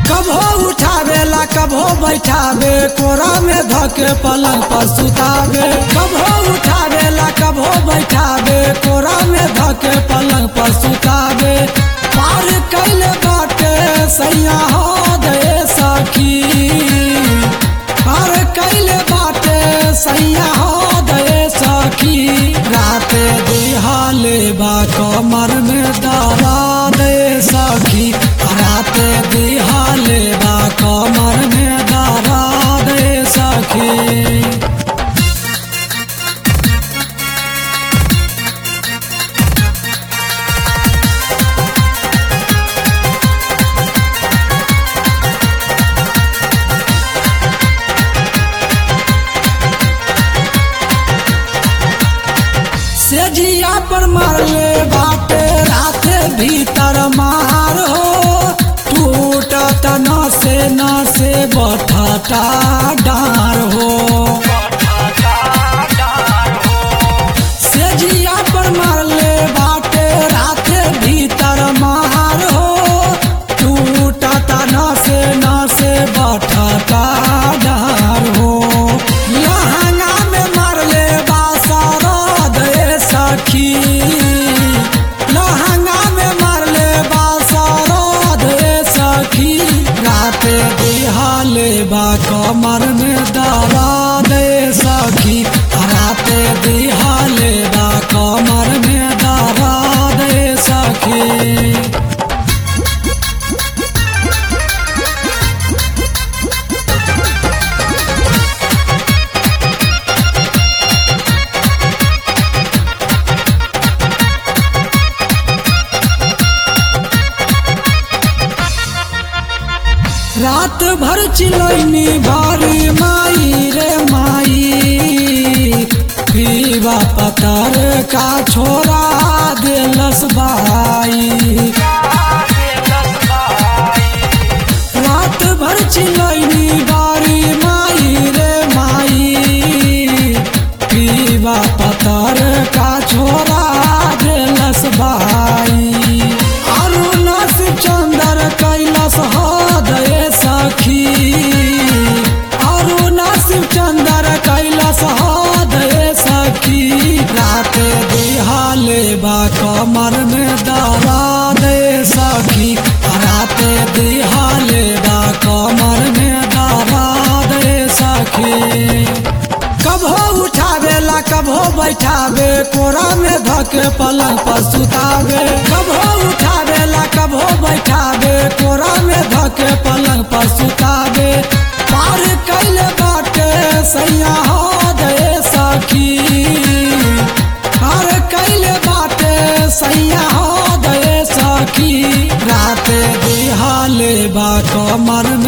कभो उठावेला कभो बैठावे कोरा में धके पलंग पर सुतावे कभो उठावेला कभो बैठावे कोरा में धके पलंग पर सुतावे पार कैले बाटे सैया हो दे सखी पार कैले बाटे सैया हो दे सखी राते दिहाले बा कमर में दरा दे सखी राते दिहाले बा कमर में दरा दे सखी सेजिया पर मारले बाटे राते भीतर मार हो टूटत न से न से बठटा डार हो सेजिया पर मारले बाटे राते भीतर मार हो टूटत न से न से बठटा डार हो लहंगा में मारले बासारा दे सखी लहंगा में मारले बासारा दे सखी राते दिहाले बा कमर में दरा दे सखी राते दिहाले बा कमर में दरा दे सखी रात भर चिलैनी भारी माई रे माई पीवा पतर का छोरा देलस बाई रात भर चिलैनी बारी माई रे माई पीवा पतर का छोरा देलस बाई अरुण चंदर कैलस हदय सखी अरुण चंदर कैलस हदय सखी रात दिहाले बा कमर में दरा दे सखी रात दिहाले बा कमर में दरा दे सखी कभो उठावेला कभो बैठावे कोरा में धके पलंग पर सुतावे कभो उठावेला कभो बैठावे कोरा में धके पलंग पर सुतावे पार कैले बाटे सैया हो दे सखी पार कैले बाटे सैया हो दे सखी राते दिहाले बा कमर